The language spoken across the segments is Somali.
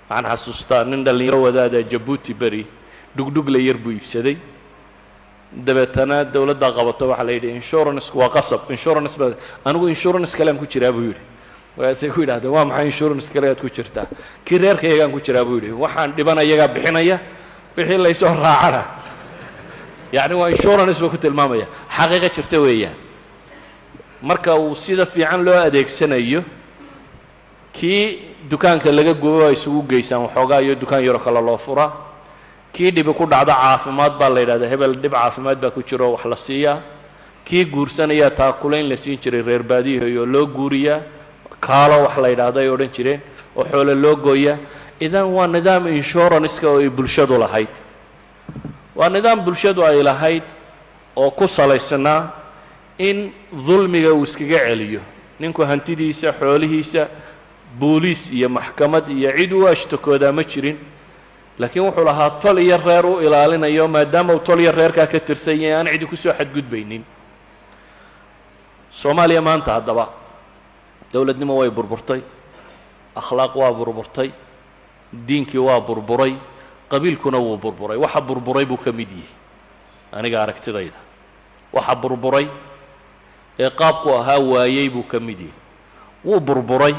waxaan xasuustaa nin dhallinyaro wadaada jabuuti beri dhugdhugle yar buu iibsaday dabeetana dowladdaa qabato waxaa la yidhi insurance waa qasab insurance ba anigu insurance kalean ku jiraa buu yidhi markaasay ku yidhahdeen waa maxay insurance kale aad ku jirtaa kii reerkayagaan ku jiraa buu yidhi waxaan dhiban ayagaa bixinaya wixii laysoo raacana yacni waa insurance buu ku tilmaamaya xaqiiqo jirta weeyaan marka uu sida fiican loo adeegsanayo kii dukaanka laga gubo waa isugu geysaan waxoogaa iyo dukaan yaro kale loo furaa kii dhibi ku dhacdo caafimaad baa la yidhahdaa hebel dhib caafimaad baa ku jiro wax la siiyaa kii guursanayaa taakulayn la siin jiray reer baadiyahoy oo loo guuriyaa kaalo wax la yidhaahdo ay odhan jireen oo xoole loo gooyaa idan waa nidaam inshuranska oo ay bulshadu lahayd waa nidaam bulshadu ay lahayd oo ku salaysnaa in dulmiga uu iskaga celiyo ninku hantidiisa xoolihiisa booliis iyo maxkamad iyo cid u ashtakoodaa ma jirin laakiin wuxuu lahaa tol iyo reer u ilaalinayo maadaama uu tol iyo reerkaa ka tirsan yahay aan cidi kusoo xadgudbaynin soomaaliya maanta haddaba dowladnimo way burburtay akhlaaq waa burburtay diinkii waa burburay qabiilkuna wuu burburay waxa burburay buu ka mid yihi aniga aragtidayda waxa burburay ee qaabku ahaa waayey buu ka mid yihi wuu burburay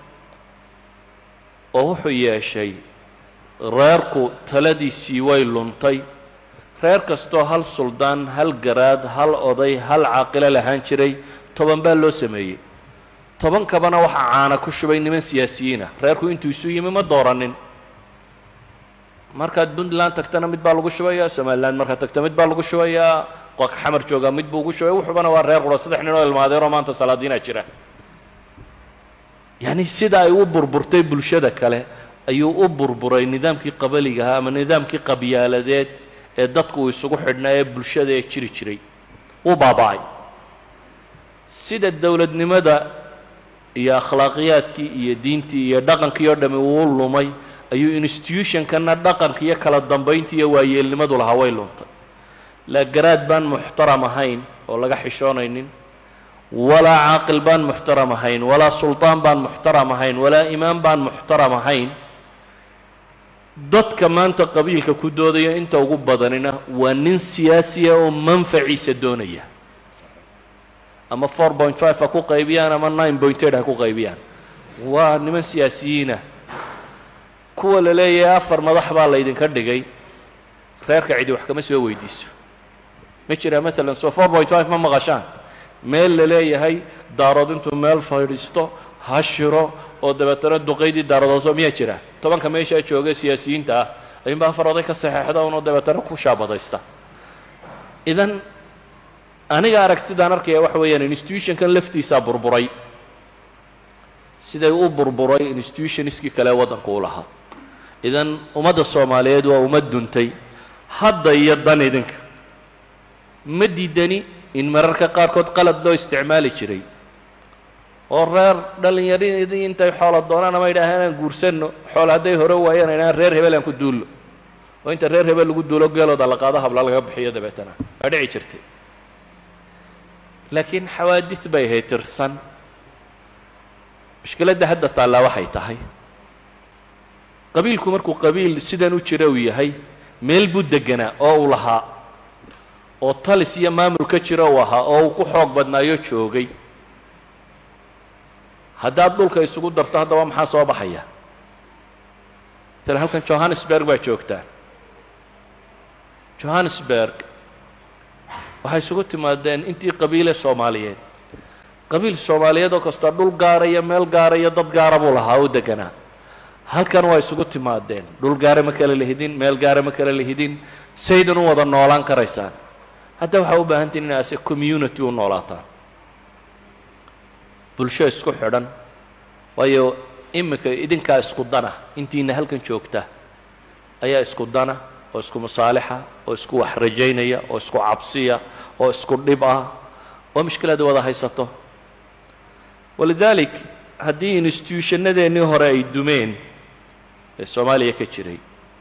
oo wuxuu yeeshay reerku taladiisii way luntay reer kastoo hal suldaan hal garaad hal oday hal caaqilo lahaan jiray toban baa loo sameeyey tobankabana waxaa caana ku shubay niman siyaasiyiinah reerku intuu isu yimi ma dooranin markaad puntland tagtana mid baa lagu shubayaa somaliland markaad tagta mid baa lagu shubayaa qoka xamar joogaa mid buu ugu shubay wuxubana waa reer qura saddex nin oo ilmaadeeroo maanta salaadiinaa jira yacni sida ay u burburtay bulshada kale ayuu u burburay nidaamkii qabaliga ahaa ama nidaamkii qabyaaladeed ee dadku uu isugu xidhnaa ee bulshada ee jiri jiray wuu baaba'ay sida dowladnimada iyo akhlaaqiyaadkii iyo diintii iyo dhaqankii oo dhami uu lumay ayuu institutionkana dhaqanka iyo kala dambayntii iyo waayeelnimadu lahaa way luntay laa garaad baan muxtaram ahayn oo laga xishoonaynin walaa caaqil baan muxtaram ahayn walaa sulطaan baan muxtaram ahayn walaa imaam baan muxtaram ahayn dadka maanta qabiilka ku doodaya inta ugu badanina waa nin siyaasiya oo manfaciisa doonaya ama four point five ha ku qaybiyaan ama nine point eight ha ku qaybiyaan waa niman siyaasiyiinah kuwa la leeyahay afar madax baa laydinka dhigay reerka cidi wax kama soo weydiiso ma jiraa maalan so four point five ma maqashaan meel la leeyahay daarood intuu meel fadhiisto ha shiro oo dabeetana duqaydii daaradooso miyaa jira tobanka meeshaa jooga siyaasiyiinta ah ayuunbaa afar oday ka saxeexda unoo dabeetana ku shaabadaysta idan aniga aragtidaan arkaya waxa weeyaan institutionkan laftiisaa burburay siday u burburay institutionskii kale waddanku u lahaa idan ummadda soomaaliyeed waa ummad duntay hadda iyo dan idinka ma diidani in mararka qaarkood qalad loo isticmaali jiray oo reer dhallinyaradii intay xoola doonaan ama yidhaaheen aan guursanno xoola hadday hore waayaan idhahaan reer hebel aan ku duullo oo inta reer hebel lagu duulo geelooda la qaado habla laga bixiyo dabeetana waa dhici jirtay laakiin xawaadid bay ahayd tirsan mushkiladda hadda taallaa waxay tahay qabiilku markuu qabiil sidan u jira uu yahay meel buu deganaa oo uu lahaa oo talis iyo maamul ka jira uu ahaa oo uu ku xoog badnaayo joogay haddaad dhulka isugu darto haddaba maxaa soo baxaya maala halkan johannesburg baa joogtaa johannesburg waxay isugu timaadeen intii qabiile soomaaliyeed qabiil soomaaliyeed oo kasta dhul gaara iyo meel gaara iyo dad gaara buu lahaa u deganaa halkan waa isugu timaadeen dhul gaara ma kala lihidin meel gaara ma kala lihidin saydan u wada noolaan karaysaan hadda waxaa u baahantiin in ase community u noolaataan bulsho isku xidhan waayo iminka idinkaa isku dana intiina halkan joogta ayaa isku dana oo isku masaalixa oo isku wax rajaynaya oo isku cabsiya oo isku dhib ah oo mushkilaad wada haysato walidalik haddii institutionadeennii hore ay dumeen ee soomaaliya ka jiray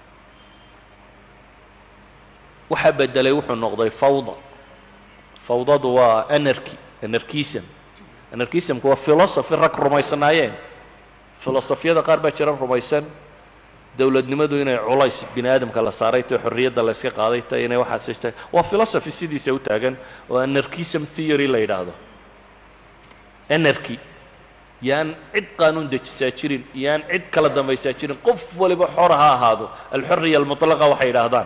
waxaa bedelay wuxuu noqday fawda fawdadu waa anarchy anarchism anarchismku waa philosophy rag rumaysanaayeen filosofiyada qaar baa jira rumaysan dowladnimadu inay culays bini aadamka la saaray tahay xorriyadda la yska qaaday tahay inay waxaas tahay waa philosophy sidiisa u taagan oo anarchism theory la yidhaahdo anarchy yaan cid qaanuun dejisaa jirin yaan cid kala dambaysaa jirin qof waliba xora ha ahaado alxorriya almutlaqa waxay yidhaahdaan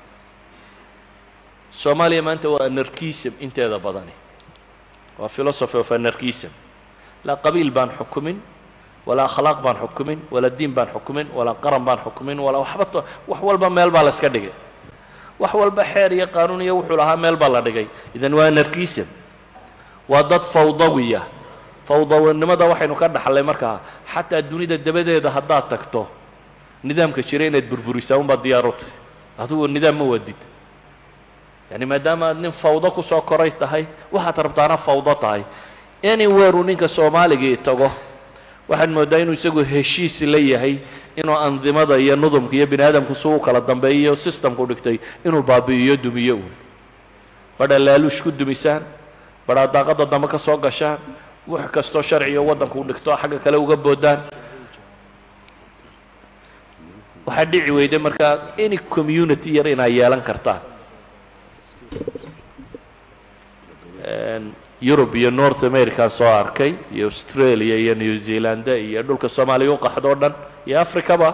soomaaliya maanta waa anarchism inteeda badani waa philosophy of anarchism laa qabiil baan xukumin walaa akhlaaq baan xukumin walaa diin baan xukumin walaa qaran baan xukumin walaa waxba to wax walba meel baa la iska dhigay wax walba xeer iyo qaanuun iyo wuxuu lahaa meel baa la dhigay idan waa anarchism waa dad fawdawiya fawdawanimada waxaynu ka dhaxlay markaa xataa dunida dabadeeda haddaad tagto nidaamka jira inaad burburisaa unbaad diyaarutay adugu nidaam ma wadid yani maadaama aad nin fawdo ku soo koray tahay waxaad rabtaana fawdo tahay anywhere uu ninka soomaaligii tago waxaad mooddaa inuu isagu heshiis la yahay inuu andimada iyo nudumka iyo bini aadamku si u kala dambeeyo systemku dhigtay inuu baabi'iyo dumiyo uun badhaa laaluush ku dumisaan badhaa daaqadda dambe ka soo gashaan wax kastoo sharciyo waddanku u dhigto xagga kale uga boodaan waxaa dhici weyday markaa any community yar inaa yeelan kartaan yurub iyo north america soo arkay iyo australia iyo new zealanda iyo dhulka soomaaliya u qaxdo o dhan iyo africaba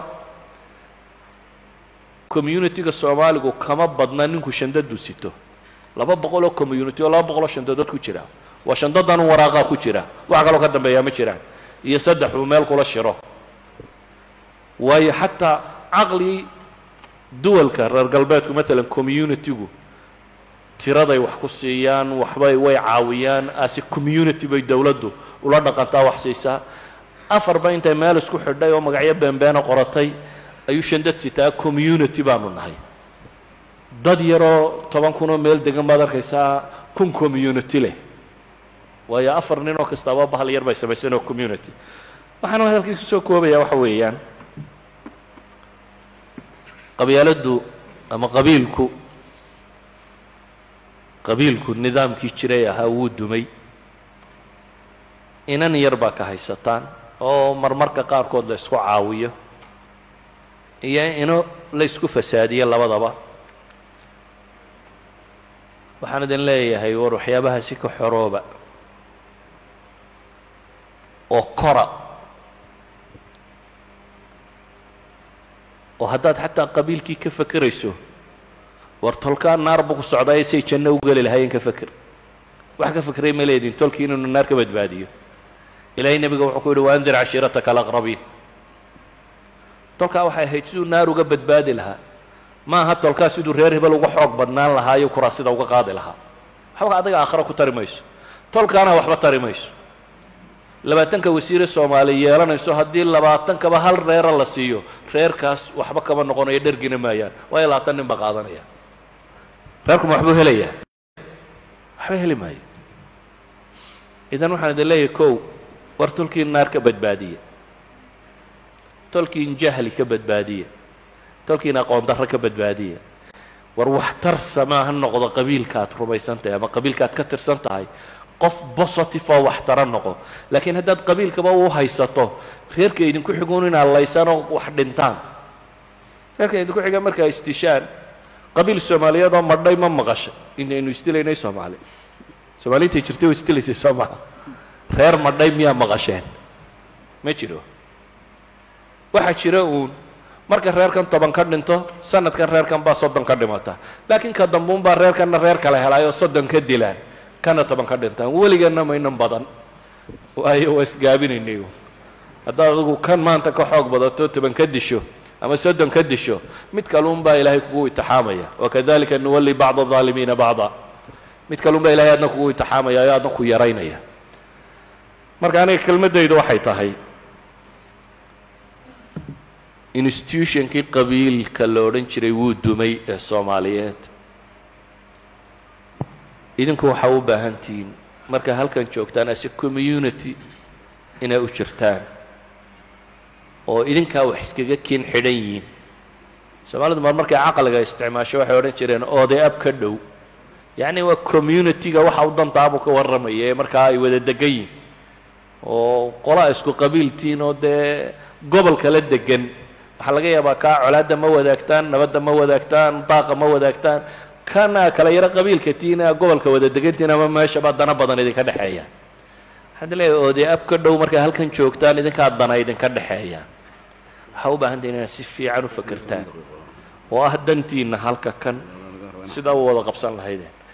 communitiga soomaaligu kama badna ninku shandadu sito laba boqol oo community oo laba boqol oo shandadood ku jira waa shandadan un waraaqaa ku jira wax kaloo ka dambeeyaa ma jiraan iyo saddex uu meel kula shiro waayo xataa caqli duwalka reer galbeedku maalan communitigu tiraday wax ku siiyaan waxbay way caawiyaan ase community bay dowladdu ula dhaqantaa wax siisaa afarba intay meel isku xidhay oo magacyo beenbeena qoratay ayuu shandad sitaa community baanu nahay dad yaroo toban kunoo meel degan baad arkaysaa kun community leh waayo afar nin oo kastaaba bahal yar bay samaysan oo community waxaana hadalkii kusoo koobaya waxa weeyaan qabyaaladdu ama qabiilku qabiilku nidaamkii jiray ahaa wuu dumay inan yar baa ka haysataan oo marmarka qaarkood la isku caawiyo iyo ino la isku fasaadiyo labadaba waxaan idin leeyahay war waxyaabahaasi ka xorooba oo kora oo haddaad xataa qabiilkii ka fekerayso war tolkaa naar buu ku socdaa say janno u geli lahaayeen ka feker wax ka fekeray ma leedin tolkii inuu naar ka badbaadiyo ilaahay nebiga wuxuu ku yidhi waandir cashiirataka alaqrabiin tolkaa waxay ahayd siduu naar uga badbaadi lahaa ma aha tolkaa siduu reer hebel uga xoog badnaan lahaayo kuraasida uga qaadi lahaa waxba adiga aakhiro ku tari mayso tolkaana waxba tari mayso labaatanka wasiire soomaali yeelanayso haddii labaatankaba hal reera la siiyo reerkaas waxba kama noqonayo dhergina maayaan waayo labaatan nin baa qaadanaya reerkuma waxbuu helayaa waxba heli maayo idan waxaan idin leeyahay kow war tolkii naar ka badbaadiya tolkiin jahli ka badbaadiya tolkiin aqoon darro ka badbaadiya war waxtar samaa ha noqdo qabiilkaad rumaysan tahay ama qabiilkaad ka tirsan tahay qof positive oo waxtara noqo laakiin haddaad qabiilkaba u haysato reerka idinku xiguun inaad laysaan oo wax dhintaan reerka idinku xiga markaa istishaan qabiil soomaaliyeed oo madhay ma maqashay intaynu isdilaynay soomaali soomaali intay jirtay oo isdilaysay soo maha reer madhay miyaa maqasheen ma jiro waxaa jira uun marka reerkan toban ka dhinto sanadkan reerkan baa soddon ka dhimata laakiin ka dambuun baa reerkanna reer kale helaayoo soddon ka dilaan kana toban ka dhintaan weligeenna maynan badan waayo waa isgaabinaynay haddaad adigu kan maanta ka xoog badato toban ka disho ama soddon ka disho mid kaluun baa ilaahay kugu itixaamaya wakadalika nuwalli bacda الظaalimiina bacda mid kaluun baa ilahay adna kugu itixaamaya oo adna ku yaraynaya marka aniga kelmaddaydu waxay tahay institutionkii qabiilka la odhan jiray wuu dumay ee soomaaliyeed idinku waxaa u baahan tihiin markaa halkan joogtaan ase community inay u jirtaan oo idinkaa wax iskaga kin xidhan yihiin soomaalidu mar markay caqliga isticmaasho waxay odhan jireen oday ab ka dhow yacni waa community-ga waxa u dantaabuu ka warramaya ee markaa ay wada degan yihin oo qolaa isku qabiiltiin oo dee gobol kala degan waxaa laga yaabaa kaa colaadda ma wadaagtaan nabadda ma wadaagtaan daaqa ma wadaagtaan kana kala yaro qabiilka tiina gobolka wada degantiin ama meeshaba dana badan idinka dhexeeya waxaad leeyahay oodee ab ka dhow markaa halkan joogtaan idinkaa dana idinka dhexeeya waxaa u baahan tahin inaad si fiican u fakertaan oo ah dantiina halka kan sidaa u wada qabsan lahaydeen